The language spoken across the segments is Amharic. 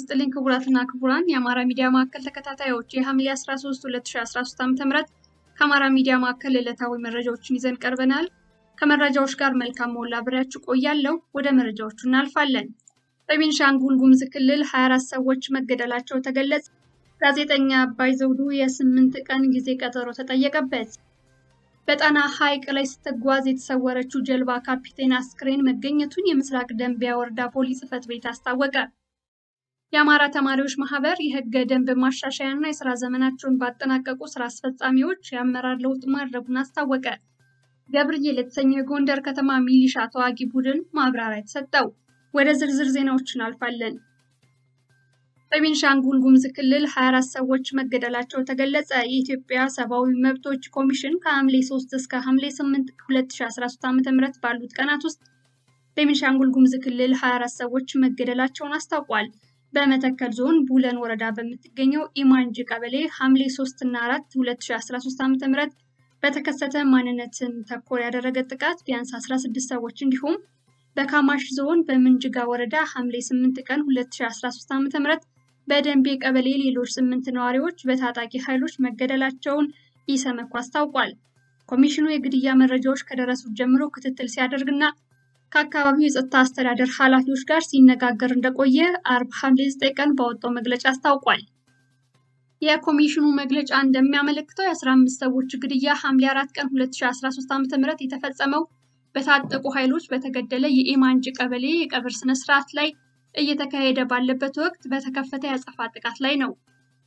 ይስጥልኝ ክቡራትና ክቡራን የአማራ ሚዲያ ማዕከል ተከታታዮች የሐምሌ 13 2013 ዓ.ም ከአማራ ሚዲያ ማዕከል ዕለታዊ መረጃዎችን ይዘን ቀርበናል። ከመረጃዎች ጋር መልካም ሞላ አብሬያችሁ ቆያለሁ። ወደ መረጃዎቹ እናልፋለን። በቤንሻንጉል ጉሙዝ ክልል 24 ሰዎች መገደላቸው ተገለጸ። ጋዜጠኛ አባይ ዘውዱ የስምንት ቀን ጊዜ ቀጠሮ ተጠየቀበት። በጣና ሐይቅ ላይ ስትጓዝ የተሰወረችው ጀልባ ካፒቴን አስክሬን መገኘቱን የምስራቅ ደንቢያ ወረዳ ፖሊስ ጽሕፈት ቤት አስታወቀ። የአማራ ተማሪዎች ማህበር የህገ ደንብ ማሻሻያ እና የስራ ዘመናቸውን ባጠናቀቁ ስራ አስፈጻሚዎች የአመራር ለውጥ ማድረጉን አስታወቀ። ገብርዬል የተሰኘው የጎንደር ከተማ ሚሊሻ ተዋጊ ቡድን ማብራሪያ የተሰጠው። ወደ ዝርዝር ዜናዎች እናልፋለን። በቤንሻንጉል ጉሙዝ ክልል 24 ሰዎች መገደላቸው ተገለጸ። የኢትዮጵያ ሰብአዊ መብቶች ኮሚሽን ከሐምሌ 3 እስከ ሐምሌ 8 2013 ዓ.ም ባሉት ቀናት ውስጥ በቤንሻንጉል ጉሙዝ ክልል 24 ሰዎች መገደላቸውን አስታውቋል። በመተከል ዞን ቡለን ወረዳ በምትገኘው ኢማንጂ ቀበሌ ሐምሌ 3 እና 4 2013 ዓ.ም በተከሰተ ማንነትን ተኮር ያደረገ ጥቃት ቢያንስ 16 ሰዎች እንዲሁም በካማሽ ዞን በምንጅጋ ወረዳ ሐምሌ 8 ቀን 2013 ዓ.ም በደንቤ ቀበሌ ሌሎች ስምንት ነዋሪዎች በታጣቂ ኃይሎች መገደላቸውን ኢሰመኮ አስታውቋል። ኮሚሽኑ የግድያ መረጃዎች ከደረሱት ጀምሮ ክትትል ሲያደርግና ከአካባቢው የጸጥታ አስተዳደር ኃላፊዎች ጋር ሲነጋገር እንደቆየ አርብ ሐምሌ 9 ቀን ባወጣው መግለጫ አስታውቋል። የኮሚሽኑ መግለጫ እንደሚያመለክተው የ15 ሰዎች ግድያ ሐምሌ 4 ቀን 2013 ዓ.ም የተፈጸመው በታጠቁ ኃይሎች በተገደለ የኢማንጅ ቀበሌ የቀብር ስነ ስርዓት ላይ እየተካሄደ ባለበት ወቅት በተከፈተ የአጸፋ ጥቃት ላይ ነው።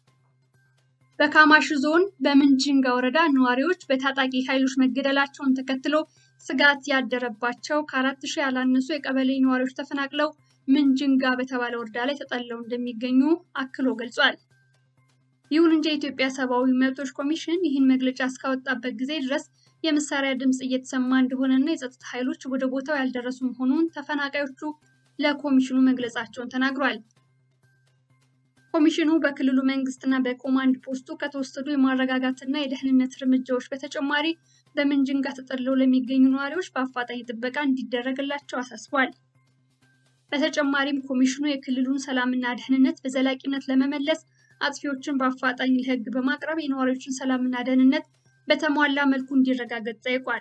በካማሽ ዞን በምንጅንጋ ወረዳ ነዋሪዎች በታጣቂ ኃይሎች መገደላቸውን ተከትሎ ስጋት ያደረባቸው ከአራት ሺህ ያላነሱ የቀበሌ ነዋሪዎች ተፈናቅለው ምንጅንጋ በተባለ ወረዳ ላይ ተጠልለው እንደሚገኙ አክሎ ገልጿል። ይሁን እንጂ የኢትዮጵያ ሰብአዊ መብቶች ኮሚሽን ይህን መግለጫ እስካወጣበት ጊዜ ድረስ የመሳሪያ ድምፅ እየተሰማ እንደሆነና የጸጥታ ኃይሎች ወደ ቦታው ያልደረሱ መሆኑን ተፈናቃዮቹ ለኮሚሽኑ መግለጻቸውን ተናግሯል። ኮሚሽኑ በክልሉ መንግስትና በኮማንድ ፖስቱ ከተወሰዱ የማረጋጋትና የደህንነት እርምጃዎች በተጨማሪ በምንጅንጋ ተጠልለው ለሚገኙ ነዋሪዎች በአፋጣኝ ጥበቃ እንዲደረግላቸው አሳስቧል። በተጨማሪም ኮሚሽኑ የክልሉን ሰላምና ደህንነት በዘላቂነት ለመመለስ አጥፊዎችን በአፋጣኝ ለሕግ በማቅረብ የነዋሪዎችን ሰላምና ደህንነት በተሟላ መልኩ እንዲረጋገጥ ጠይቋል።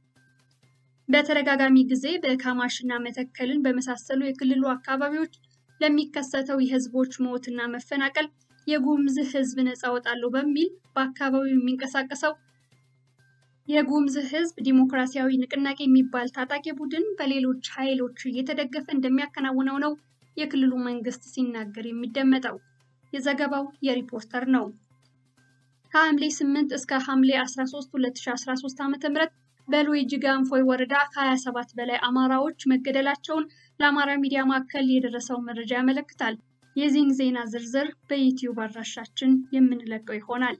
በተደጋጋሚ ጊዜ በካማሽና መተከልን በመሳሰሉ የክልሉ አካባቢዎች ለሚከሰተው የህዝቦች ሞትና መፈናቀል የጉሙዝ ህዝብ ነፃ ወጣለሁ በሚል በአካባቢው የሚንቀሳቀሰው የጉሙዝ ህዝብ ዲሞክራሲያዊ ንቅናቄ የሚባል ታጣቂ ቡድን በሌሎች ኃይሎች እየተደገፈ እንደሚያከናውነው ነው የክልሉ መንግስት ሲናገር የሚደመጠው። የዘገባው የሪፖርተር ነው። ከሐምሌ 8 እስከ ሐምሌ 13 2013 ዓ.ም በሉዊጂ ጋንፎይ ወረዳ ከ27 በላይ አማራዎች መገደላቸውን ለአማራ ሚዲያ ማዕከል የደረሰው መረጃ ያመለክታል። የዚህን ዜና ዝርዝር በዩቲዩብ አድራሻችን የምንለቀው ይሆናል።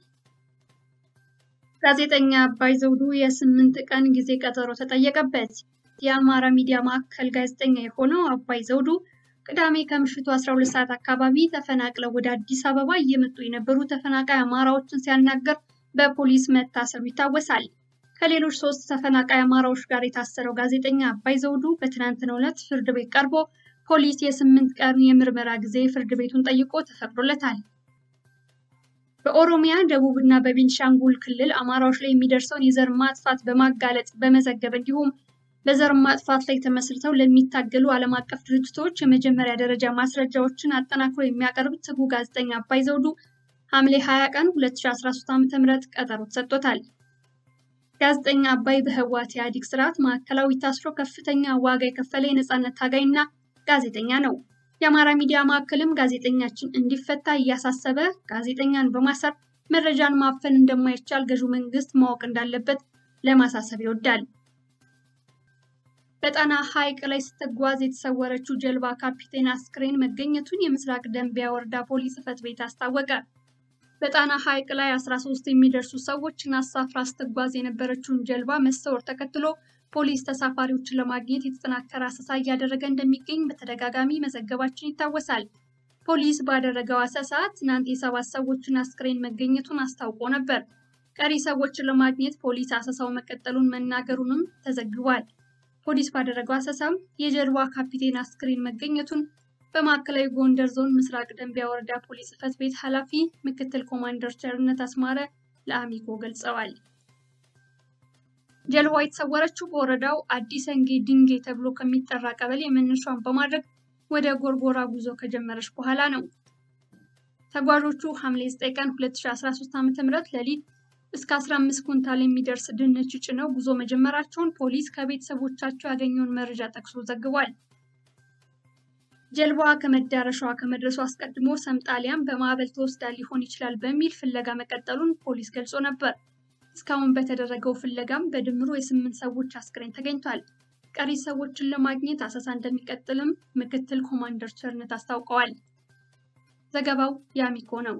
ጋዜጠኛ አባይ ዘውዱ የስምንት ቀን ጊዜ ቀጠሮ ተጠየቀበት። የአማራ ሚዲያ ማዕከል ጋዜጠኛ የሆነው አባይ ዘውዱ ቅዳሜ ከምሽቱ 12 ሰዓት አካባቢ ተፈናቅለው ወደ አዲስ አበባ እየመጡ የነበሩ ተፈናቃይ አማራዎችን ሲያናገር በፖሊስ መታሰሩ ይታወሳል። ከሌሎች ሶስት ተፈናቃይ አማራዎች ጋር የታሰረው ጋዜጠኛ አባይ ዘውዱ በትናንትናው ዕለት ፍርድ ቤት ቀርቦ ፖሊስ የስምንት ቀን የምርመራ ጊዜ ፍርድ ቤቱን ጠይቆ ተፈቅዶለታል። በኦሮሚያ፣ ደቡብ እና በቤንሻንጉል ክልል አማራዎች ላይ የሚደርሰውን የዘር ማጥፋት በማጋለጥ በመዘገብ እንዲሁም በዘር ማጥፋት ላይ ተመስርተው ለሚታገሉ ዓለም አቀፍ ድርጅቶች የመጀመሪያ ደረጃ ማስረጃዎችን አጠናክሮ የሚያቀርብ ትጉ ጋዜጠኛ አባይ ዘውዱ ሐምሌ 20 ቀን 2013 ዓ.ም ቀጠሮ ተሰጥቶታል። ጋዜጠኛ አባይ በህወሓት ኢህአዴግ ስርዓት ማዕከላዊ ታስሮ ከፍተኛ ዋጋ የከፈለ የነፃነት ታጋይና ጋዜጠኛ ነው። የአማራ ሚዲያ ማዕከልም ጋዜጠኛችን እንዲፈታ እያሳሰበ ጋዜጠኛን በማሰር መረጃን ማፈን እንደማይቻል ገዢው መንግስት ማወቅ እንዳለበት ለማሳሰብ ይወዳል። በጣና ሐይቅ ላይ ስትጓዝ የተሰወረችው ጀልባ ካፒቴን አስክሬን መገኘቱን የምስራቅ ደንቢያ ወረዳ ፖሊስ ጽሕፈት ቤት አስታወቀ። በጣና ሐይቅ ላይ 13 የሚደርሱ ሰዎችን አሳፍራ ስትጓዝ የነበረችውን ጀልባ መሰወር ተከትሎ ፖሊስ ተሳፋሪዎችን ለማግኘት የተጠናከረ አሰሳ እያደረገ እንደሚገኝ በተደጋጋሚ መዘገባችን ይታወሳል። ፖሊስ ባደረገው አሰሳ ትናንት የሰባት ሰዎችን አስክሬን መገኘቱን አስታውቆ ነበር። ቀሪ ሰዎችን ለማግኘት ፖሊስ አሰሳው መቀጠሉን መናገሩንም ተዘግቧል። ፖሊስ ባደረገው አሰሳም የጀልባ ካፒቴን አስክሬን መገኘቱን በማዕከላዊ ጎንደር ዞን ምስራቅ ደንቢያ ወረዳ ፖሊስ ጽሕፈት ቤት ኃላፊ ምክትል ኮማንደር ቸርነት አስማረ ለአሚኮ ገልጸዋል። ጀልባዋ የተሰወረችው በወረዳው አዲስ አንጌ ድንጌ ተብሎ ከሚጠራ ቀበሌ መነሻዋን በማድረግ ወደ ጎርጎራ ጉዞ ከጀመረች በኋላ ነው። ተጓዦቹ ሐምሌ 9 ቀን 2013 ዓ.ም ሌሊት እስከ 15 ኩንታል የሚደርስ ድንች ጭነው ጉዞ መጀመራቸውን ፖሊስ ከቤተሰቦቻቸው ያገኘውን መረጃ ጠቅሶ ዘግቧል። ጀልባዋ ከመዳረሻዋ ከመድረሱ አስቀድሞ ሰምጣሊያን በማዕበል ተወስዳ ሊሆን ይችላል በሚል ፍለጋ መቀጠሉን ፖሊስ ገልጾ ነበር። እስካሁን በተደረገው ፍለጋም በድምሩ የስምንት ሰዎች አስክሬን ተገኝቷል። ቀሪ ሰዎችን ለማግኘት አሰሳ እንደሚቀጥልም ምክትል ኮማንደር ቸርነት አስታውቀዋል። ዘገባው የአሚኮ ነው።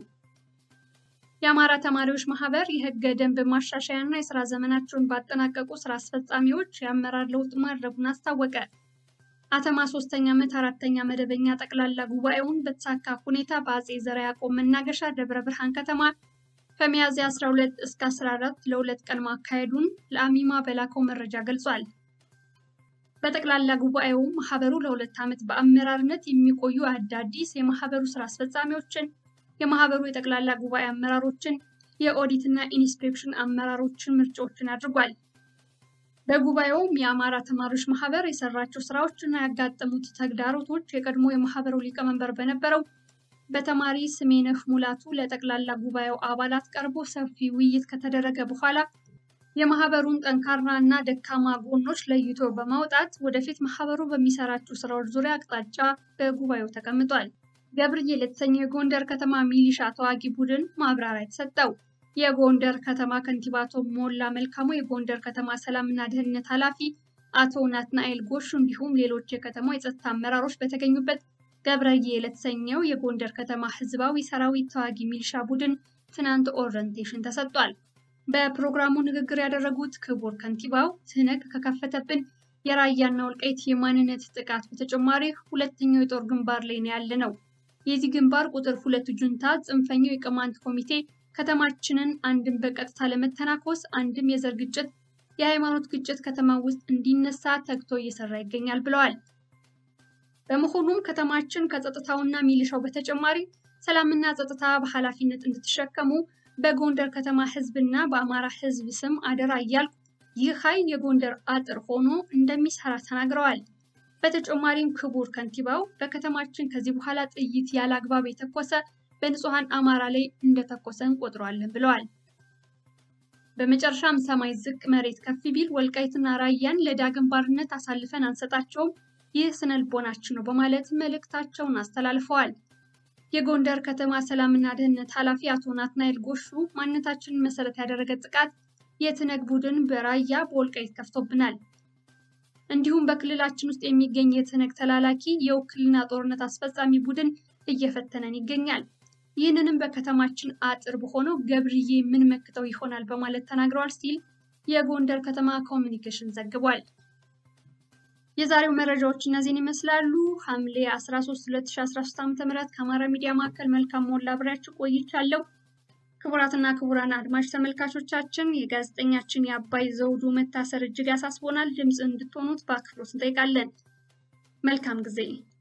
የአማራ ተማሪዎች ማህበር የህገ ደንብ ማሻሻያ እና የስራ ዘመናቸውን ባጠናቀቁ ስራ አስፈጻሚዎች የአመራር ለውጥ ማድረጉን አስታወቀ። አተማ ሶስተኛ ዓመት አራተኛ መደበኛ ጠቅላላ ጉባኤውን በተሳካ ሁኔታ በአጼ ዘርዓ ያዕቆብ መናገሻ ደብረ ብርሃን ከተማ ከሚያዝያ 12 እስከ 14 ለሁለት ቀን ማካሄዱን ለአሚማ በላከው መረጃ ገልጿል። በጠቅላላ ጉባኤው ማህበሩ ለሁለት ዓመት በአመራርነት የሚቆዩ አዳዲስ የማህበሩ ስራ አስፈጻሚዎችን፣ የማህበሩ የጠቅላላ ጉባኤ አመራሮችን፣ የኦዲትና ኢንስፔክሽን አመራሮችን ምርጫዎችን አድርጓል። በጉባኤውም የአማራ ተማሪዎች ማህበር የሰራቸው ስራዎች እና ያጋጠሙት ተግዳሮቶች የቀድሞ የማህበሩ ሊቀመንበር በነበረው በተማሪ ስሜነህ ሙላቱ ለጠቅላላ ጉባኤው አባላት ቀርቦ ሰፊ ውይይት ከተደረገ በኋላ የማህበሩን ጠንካራ እና ደካማ ጎኖች ለይቶ በማውጣት ወደፊት ማህበሩ በሚሰራቸው ስራዎች ዙሪያ አቅጣጫ በጉባኤው ተቀምጧል። ገብርዬ ለተሰኘው የጎንደር ከተማ ሚሊሻ ተዋጊ ቡድን ማብራሪያ የተሰጠው የጎንደር ከተማ ከንቲባ አቶ ሞላ መልካሙ፣ የጎንደር ከተማ ሰላምና ደህንነት ኃላፊ አቶ ናትናኤል ጎሹ እንዲሁም ሌሎች የከተማው የጸጥታ አመራሮች በተገኙበት ገብረዬ ለተሰኘው የጎንደር ከተማ ህዝባዊ ሰራዊት ተዋጊ ሚሊሻ ቡድን ትናንት ኦሪየንቴሽን ተሰጥቷል። በፕሮግራሙ ንግግር ያደረጉት ክቡር ከንቲባው ትህነግ ከከፈተብን የራያና ወልቃይት የማንነት ጥቃት በተጨማሪ ሁለተኛው የጦር ግንባር ላይ ነው ያለ ነው። የዚህ ግንባር ቁጥር ሁለት ጁንታ ጽንፈኛው የቅማንት ኮሚቴ ከተማችንን አንድም በቀጥታ ለመተናኮስ አንድም የዘር ግጭት፣ የሃይማኖት ግጭት ከተማ ውስጥ እንዲነሳ ተግቶ እየሰራ ይገኛል ብለዋል። በመሆኑም ከተማችን ከጸጥታውና ሚሊሻው በተጨማሪ ሰላምና ጸጥታ በኃላፊነት እንድትሸከሙ በጎንደር ከተማ ህዝብና በአማራ ህዝብ ስም አደራ እያልኩ ይህ ኃይል የጎንደር አጥር ሆኖ እንደሚሰራ ተናግረዋል። በተጨማሪም ክቡር ከንቲባው በከተማችን ከዚህ በኋላ ጥይት ያለ አግባብ የተኮሰ በንጹሐን አማራ ላይ እንደተኮሰ እንቆጥረዋለን ብለዋል። በመጨረሻም ሰማይ ዝቅ መሬት ከፍ ቢል ወልቃይትና ራያን ለዳግም ባርነት አሳልፈን አንሰጣቸውም፣ ይህ ስነ ልቦናችን ነው በማለት መልእክታቸውን አስተላልፈዋል። የጎንደር ከተማ ሰላምና ደህንነት ኃላፊ አቶ ናትናኤል ጎሹ ማንነታችንን መሰረት ያደረገ ጥቃት የትነግ ቡድን በራያ በወልቃይት ከፍቶብናል፣ እንዲሁም በክልላችን ውስጥ የሚገኝ የትነግ ተላላኪ የውክልና ጦርነት አስፈጻሚ ቡድን እየፈተነን ይገኛል። ይህንንም በከተማችን አጥር በሆነው ገብርዬ ምን መክተው ይሆናል በማለት ተናግረዋል ሲል የጎንደር ከተማ ኮሚኒኬሽን ዘግቧል። የዛሬው መረጃዎች እነዚህን ይመስላሉ። ሐምሌ 13 2013 ዓ.ም ከአማራ ሚዲያ ማዕከል መልካም ሞላ አብሬያችሁ ቆይቻለሁ። ክቡራትና ክቡራን አድማጭ ተመልካቾቻችን የጋዜጠኛችን የአባይ ዘውዱ መታሰር እጅግ ያሳስቦናል። ድምፅ እንድትሆኑት በአክብሮት እንጠይቃለን። መልካም ጊዜ